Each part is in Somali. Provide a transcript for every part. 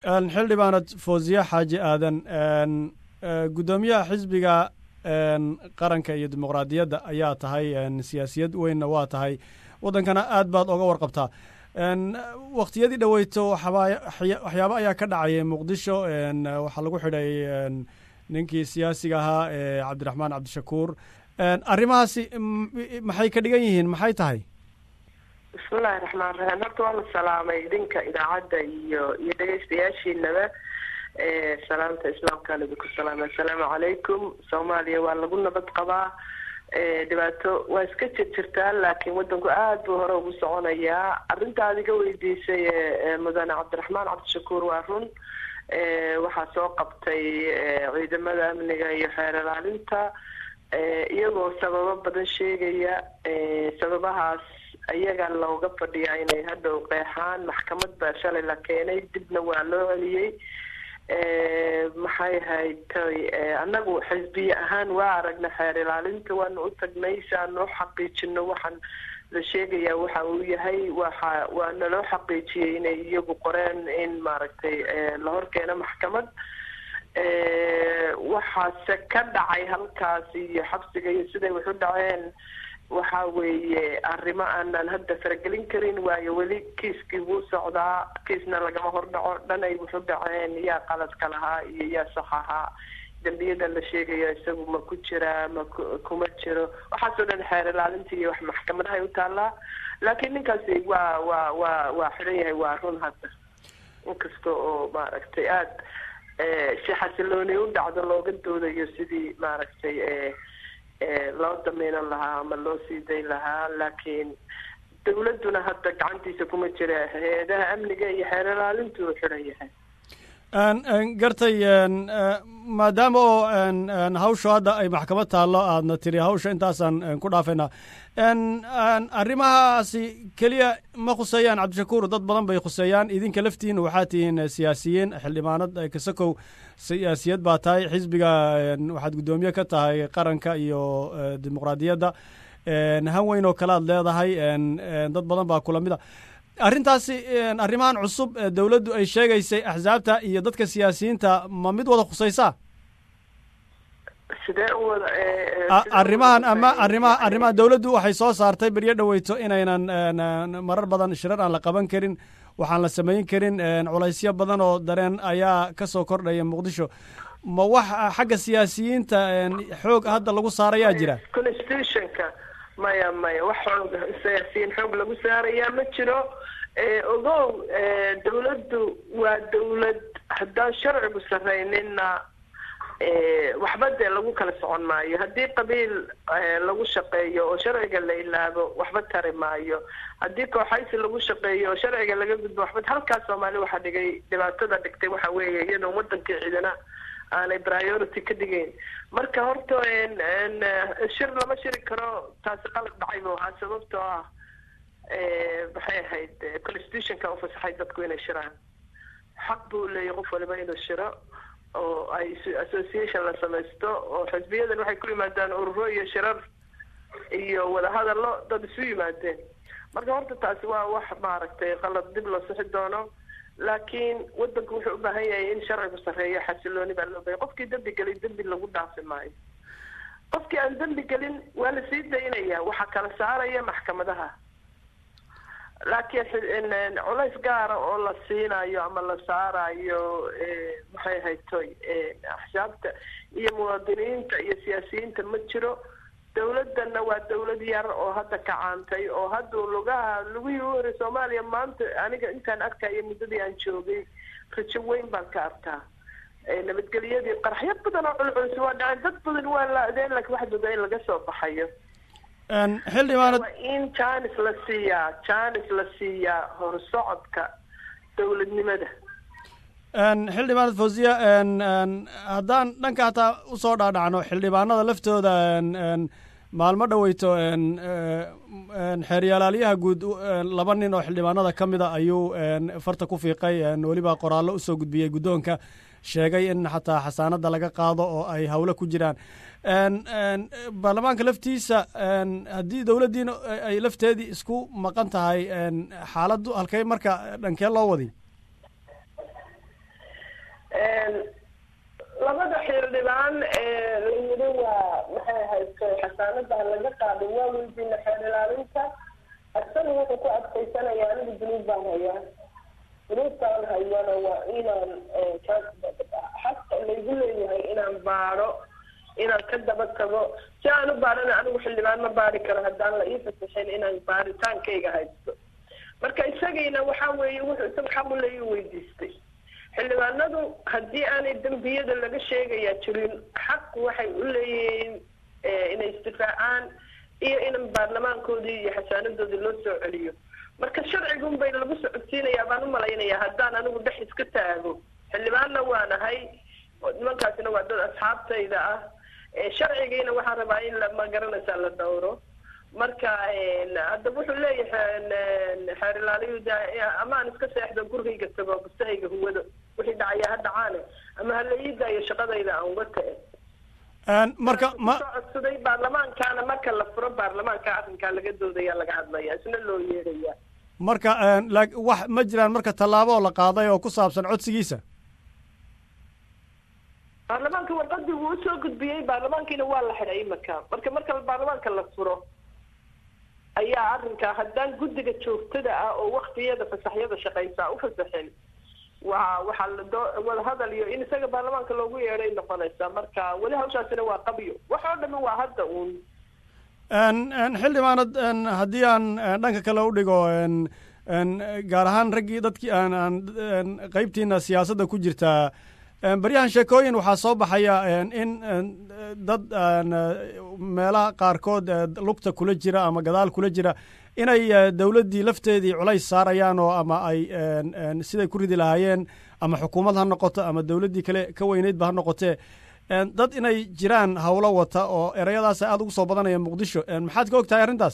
xildhibaanad fawziye xaaji aadan guddoomiyaha xisbiga qaranka iyo dimuqraadiyadda ayaa tahay siyaasiyad weynna waa tahay waddankana aad baad oga warqabtaa waktiyadii dhoweyto waxyaabo ayaa ka dhacayay muqdisho waxaa lagu xidhay ninkii siyaasiga ahaa cabdiraxmaan cabdishakuur arrimahaasi maxay ka dhigan yihiin maxay tahay bismillahi raxmaan raxiim horta waa la salaamay idinka idaacadda iyo iyo dhegeystayaashiinaba salaamta islaamkaan idinku salaamay assalaamu calaykum soomaaliya waa lagu nabad qabaa dhibaato waa iska jir jirtaa laakiin wadanku aada buu hore ugu soconayaa arrinta aad iga weydiisay mudane cabdiraxmaan cabdishakuur waa run waxaa soo qabtay ciidamada amniga iyo xeer ilaalinta iyagoo sababo badan sheegaya sababahaas ayaga looga fadhiyaa inay hadhow qeexaan maxkamad baa shalay la keenay dibna waa loo celiyey maxay haytay annagu xisbiye ahaan waa aragna xeer ilaalinta waana u tagnay si aanu u xaqiijino waxaan la sheegayaa waxa uu yahay waxa waa naloo xaqiijiyey inay iyagu qoreen in maaragtay la horkeeno maxkamad waxaase ka dhacay halkaas iyo xabsiga iyo siday wax u dhaceen waxa weeye arrimo aanan hadda faragelin karin waayo weli kiiskii wuu socdaa kiisna lagama hordhaco dhan ay wuxu dhaceen yaa qaladka lahaa iyo yaa sax ahaa dembiyada la sheegayo isagu ma ku jiraa ma kuma jiro waxaasoo dhan xeer ilaalinta iyo wax maxkamadahay u taallaa laakiin ninkaasi waa waa waa waa xiran yahay waa run hadda inkasta oo maaragtay aada si xasilooni u dhacdo looga doodayo sidii maaragtay loo dameynan lahaa ama loo sii dayn lahaa laakiin dawladduna hadda gacantiisa kuma jira hay-adaha amniga iyo xeer ilaalintu uu xiran yahay gartay maadaama oo hawshu hadda ay maxkamad taallo aadna tiri hawsha intaasaan ku dhaafaynaa arrimahaasi keliya ma khuseeyaan cabdishakuur dad badan bay khuseeyaan idinka laftiin waxaa tihiin siyaasiyiin xildhibaanad kasakow siyaasiyad baa tahay xisbiga waxaad guddoomiye ka tahay qaranka iyo dimuqraadiyadda han weyn oo kale aad leedahay dad badan baa kula mid a arrintaasi arrimahan cusub dawladdu ay sheegaysay axsaabta iyo dadka siyaasiyiinta ma mid wada khusaysaa sidee u wada arrimahan ama arrimaha arrimaha dawladdu waxay soo saartay beryo dhoweyto inaynan marar badan shirar aan la qaban karin waxaan la samayn karin culaysyo badan oo dareen ayaa ka soo kordhaya muqdisho ma wax xagga siyaasiyiinta xoog hadda lagu saarayaa jira constitutionka maya maya wax xoog siyaasiyiin xoog lagu saarayaa ma jiro ogow dawladdu waa dawlad haddaan sharcigu sarreynina waxba dee lagu kala socon maayo haddii qabiil lagu shaqeeyo oo sharciga la ilaabo waxba tari maayo haddii kooxaysi lagu shaqeeyo oo sharciga laga gudbo waxba halkaas soomaali waxaa dhigay dhibaatada dhigtay waxa weeye iyadoo wadankii ciidana aanay priority ka dhigeyn marka horta shir lama shiri karo taasi qalad dhacay buu ahaa sababtoo ah maxay ahayd constitutionka ufasaxay dadku inay shiraan xaq buu leeyahy qof waliba inuu shiro oo ay association la samaysto oo xisbiyadan waxay ku yimaadaan ururo iyo shirar iyo wadahadallo dad isu yimaadeen marka horta taasi waa wax maaragtay qalad dib loo sixi doono laakiin wadanku wuxuu u baahan yahay in sharcigu sarreeyo xasilooni baa loo bahaya qofkii dembi gelin dembi lagu dhaafi maayo qofkii aan dembi gelin waa la sii daynaya waxaa kala saaraya maxkamadaha laakiin culays gaara oo la siinayo ama la saarayo maxay haytoy axsaabta iyo muwaadiniinta iyo siyaasiyiinta ma jiro dawladana waa dawlad yar oo hadda kacaantay oo hadda lugaha lugihii u horay soomaaliya maanta aniga intaan arkayo muddadii aan joogay rajo weyn baan ka arkaa nabadgelyadii qaraxyo badan oo culculus waa dhaceen dad badan waa la-deen laakiin waxaad moodaa in laga soo baxayo xildhibaanad in janis la siiyaa janis la siiyaa horsocodka dawladnimada xildhibaanad fawziya haddaan dhanka hataa usoo dhaadhacno xildhibaanada laftooda maalmo dhoweyto xeeryaalaalyaha guud laba nin oo xildhibaanada ka mida ayuu farta ku fiiqay weliba qoraallo usoo gudbiyey guddoonka sheegay in xataa xasaanada laga qaado oo ay hawlo ku jiraan baarlamaanka laftiisa haddii dowladdiina ay lafteedii isku maqan tahay xaaladdu halkey marka dhankee loo wadi ha laga qaado waa weydiina xeer ilaalinta isaga wuxuu ku adkaysanaya anigu dunuub baan hayaa dunuubtaan hayana waa inaan xaqa laygu leeyahay inaan baaro inaan ka daba tago si aan u baarana anigu xildhibaan ma baari karo haddaan la ii fasaxin inaan baaritaankayga haysto marka isagiina waxa weeye wuxuu isaga xaq u leeya weydiistay xildhibaanadu haddii aanay dembiyada laga sheegaya jirin xaq waxay u leeyihiin inay istifaacaan iyo in baarlamaankoodii iyo xasaanadoodii loo soo celiyo marka sharcigun bay lagu socodsiinayaa baan u malaynayaa haddaan anigu dhex iska taago xildhibaanna waa nahay nimankaasina waa dad asxaabtayda ah sharcigiina waxaan rabaa in lama garanaysaa la dhowro marka hadda wuxuu leeyahay xeer ilaaliyu amaan iska seexdo gurigayga tago bustahayga huwado wixii dhacaya ha dhacaane ama hala ii daayo shaqadayda aan uga ta'e marka ma soo codsaday baarlamaankaana marka la furo baarlamaanka arrinkaa laga doodaya laga hadlaya isna loo yeedhaya marka wax ma jiraan marka tallaabo oo la qaaday oo ku saabsan codsigiisa baarlamaanka warqadii wuu usoo gudbiyey baarlamaankiina waa la xidhay imaka marka marka baarlamaanka la furo ayaa arrinkaa haddaan guddiga joogtada ah oo waktiyada fasaxyada shaqaysaa u fasaxin waa waxaa la doo wadahadal iyo in isaga baarlamaanka loogu yeedhay noqonaysaa marka weli hawshaasina waa qabyo wax oo dhami waa hadda uun xildhibaanad haddii aan dhanka kale u dhigo gaar ahaan raggii dadkii aan aan qeybtiina siyaasadda ku jirtaa baryahan sheekooyin waxaa soo baxaya in dad meelaha qaarkood lugta kula jira ama gadaal kula jira inay dowladdii lafteedii culays saarayaan oo ama ay siday ku ridi lahaayeen ama xukuumad ha noqoto ama dowladdii kale ka weyneydba ha noqotee dad inay jiraan howlo wata oo ereyadaas aada ugu soo badanaya muqdisho maxaad ka og tahay arrintaas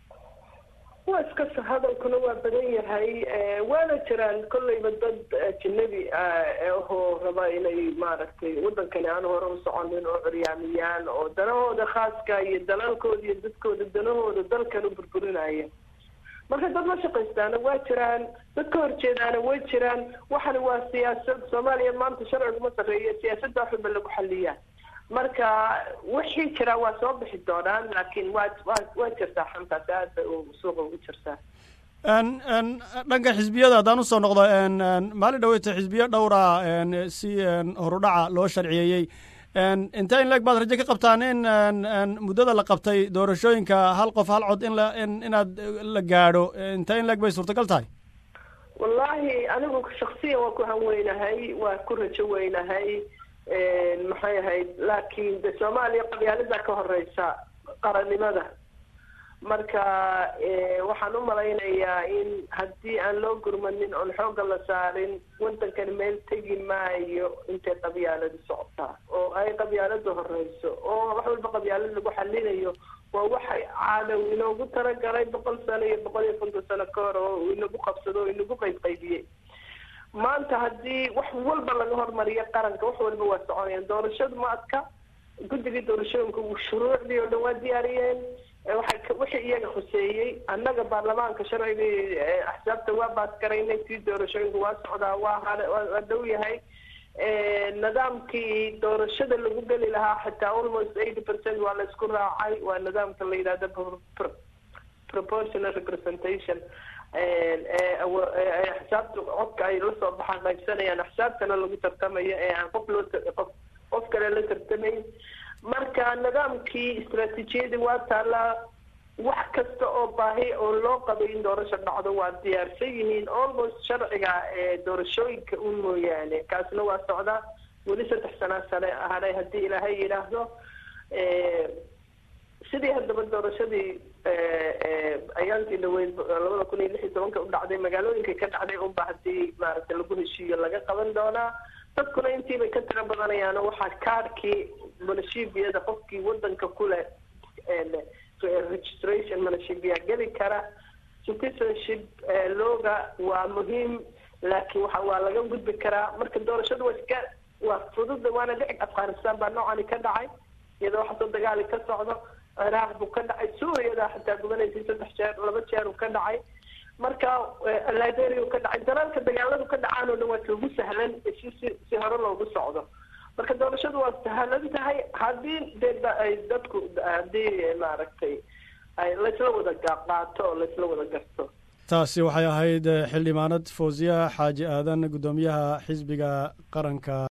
waa iska hadalkuna waa badan yahay waana jiraan kolleyba dad ajinabi ahoo raba inay maaragtay wadankani aan hore u soconin oo curyaamiyaan oo danahooda khaaska iyo dalalkooda iyo dadkooda danahooda dalkan u burburinaya marka dad la shaqaystaana waa jiraan dad ka horjeedaana way jiraan waxani waa siyaasad soomaaliya maanta sharciguma sarreeya siyaasadda waxba lagu xaliyaa marka wixii jiraa waa soo bixi doonaan laakiin waa waa waa jirtaa xantaasi aad bay suuqa ugu jirtaa dhanka xisbiyada haddaan usoo noqdo maalin dhaweyta xisbiyo dhowra si horudhaca loo sharciyeeyey intee in leeg baad rajo ka qabtaan in muddada la qabtay doorashooyinka hal qof hal cod in la inaad la gaadho intee in leeg bay suurtagal tahay wallaahi anigu shaksiyan waa ku hanweynahay waa ku rajo weynahay maxay ahayd laakiin de soomaaliya qabyaalada ka horeysa qarannimada marka waxaan u malaynayaa in haddii aan loo gurmanin oon xoogga la saarin wadankani meel tegi maayo intay qabyaaladu socotaa oo ay qabyaaladu horeyso oo wax walba qabyaalad lagu xalinayo waa waxay caadaw inoogu talagalay boqol sano iyo boqol iyo konton sano ka hor oo inagu qabsado oo inagu qaybqaybiyey maanta haddii wax walba laga hormariyo qaranka wax walba waa soconayaan doorashadu ma adka guddigii doorashooyinka shuruucdii oo dhan waa diyaariyeen waxay wixii iyaga khuseeyey annaga baarlamaanka sharcigii axsaabta waa baasgaraynay tii doorashooyinka waa socdaa waa hale waa dhow yahay nidaamkii doorashada lagu geli lahaa xitaa almost eighty percent waa la isku raacay waa nidaamka la yidhahdo proportional representation axsaabta codka ay lasoo baxaan qaybsanayaan axsaabtana lagu tartamayo ee aan qof loo qof qof kale la tartamayn marka nidaamkii istaraatiijiyadii waa taallaa wax kasta oo baahi oo loo qabay in doorasho dhacdo waa diyaarsan yihiin almost sharciga doorashooyinka un mooyaane kaasna waa socdaa weli saddex sanaa sane hadhay haddii ilaahay yidhaahdo sidii haddaba doorashadii ayaantii dhaweyd labada kun iyo lix iyo tobanka u dhacday magaalooyinka ka dhacday unba haddii maaragtay lagu heshiiyo laga qaban doonaa dadkuna intiibay ka tiro badanayaan oo waxaa kaarkii manashibiyada qofkii wadanka kuleh registration manashibia geli kara citizenship looga waa muhiim laakiin waxa waa laga gudbi karaa marka doorashadu waa iska waa fududa waana dhici afghanistan baa noocani ka dhacay iyadoo waxasoo dagaali ka socdo ciraaq buu ka dhacay suuriyada xataa gubanaysay saddex jeer laba jeer uu ka dhacay marka liberia uu ka dhacay dalalka dagaaladu ka dhacaan oo dhan waa ugu sahlan si si si hore loogu socdo marka doorashadu waa sahlan tahay haddii dee ay dadku haddii maaragtay ay laysla wada qaato oo laysla wada garto taasi waxay ahayd xildhibaanad fawziya xaaji aadan guddoomiyaha xisbiga qaranka